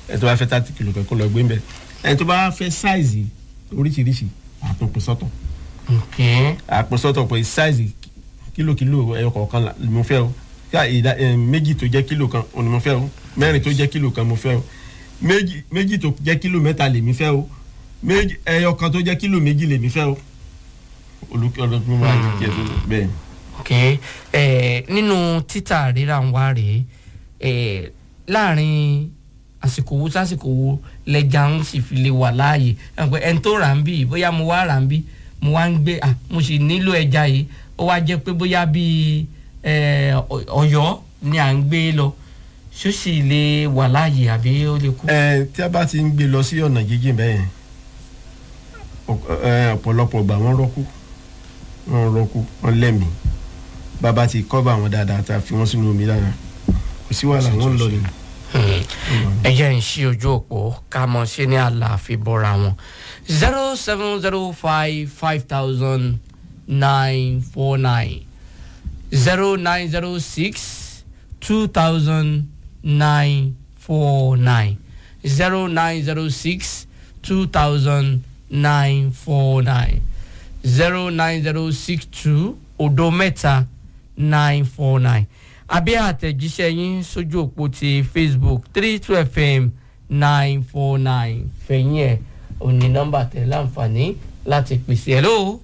ẹni tó bá fẹ́ thirty kilo kan kó lọ gbé ń bẹ̀ ẹni tó bá fẹ́ sáìzì oríṣiríṣi àtúnpè sọ́tọ̀ ok àpò sọ́tọ̀ pé sáìzì kílòkílò ẹyọ kọ̀ọ̀kan là- mo fẹ́ o ká ìdá ẹ, méjì tó jẹ́ kílò kan òní mo fẹ́ o mẹ́rin tó jẹ́ kílò kan mo fẹ́ o méjì méjì tó jẹ́ kílò mẹ́ta lèmi fẹ́ o méjì ẹyọ kan tó jẹ́ kílò méjì lèmi fẹ́ o olùkọ́ ọlọ́dún máa ń jẹ́ bẹ́ẹ̀ ni. ok ẹ nínú títà rírà ń wá rèé ẹ láàrin àsìkò wo sásìkò wo lẹja ń sì fi lè wà láàyè ẹ pé ẹni tó rà ń bí bóyá mo wá rà ń bí mo wá ń gbé à mo sì nílò ẹja yìí ó wá jẹ́ pé bóyá bíi ẹ Ọ- Ọ̀yọ́ ni à ń gbé lọ ṣó sì lè wà láàyè àbí ó lè kú. ẹ tí a bá ti ń gbé lọ sí ọ̀nà jíjìn bẹ́ẹ̀ yẹn ọ̀pọ̀- ẹ, ọ̀pọ̀lọpọ̀ gbà wọ́n rọ́kú wọ́n rọ́kú wọ́n lẹ́mìí bàbá ti kọ́ba àwọn dáadáa tá a fi wọ́n sínú omi dáadáa kò sí wàhálà wọ́n ń lọ nìyẹn. ẹ jẹ́ ń ṣí ojú òpó ká mọ̀ ṣe ní àlàáfíà bọ́ra wọn zero seven zero five five thousand nine four nine zero nine zero six two thousand nine four nine zero nine zero six two thousand nine four nine zero nine zero six two odo mẹ́ta nine four nine àbí àtẹ̀jíṣẹ́ yín sójú òpó ti facebook three two fm nine four nine fẹ̀yìn ẹ̀ òní nọ́mbà tẹ̀ láǹfààní láti pèsè hello.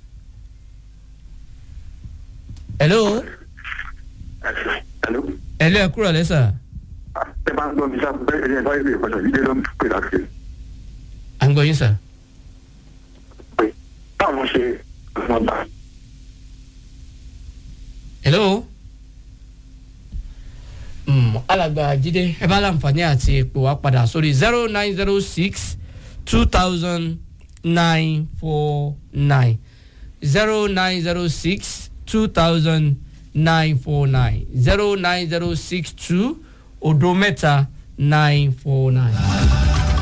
hello. Hello. hello ẹ kúrò lẹ́sà Ẹ bá ń gbọ́ mi sá bẹ́ẹ̀ ẹ bá yẹ ìpàṣẹ ìdílé ló ń pè láti à ń gbọ́ yín sà. pé báwọn ṣe wọn bá. hello. Mm, alàgbà jíde ẹ bá láǹfààní àti pè wá padà sórí zero nine zero six two thousand nine four nine zero nine zero six two thousand nine four nine zero nine zero six two odo mẹ́ta nine four nine.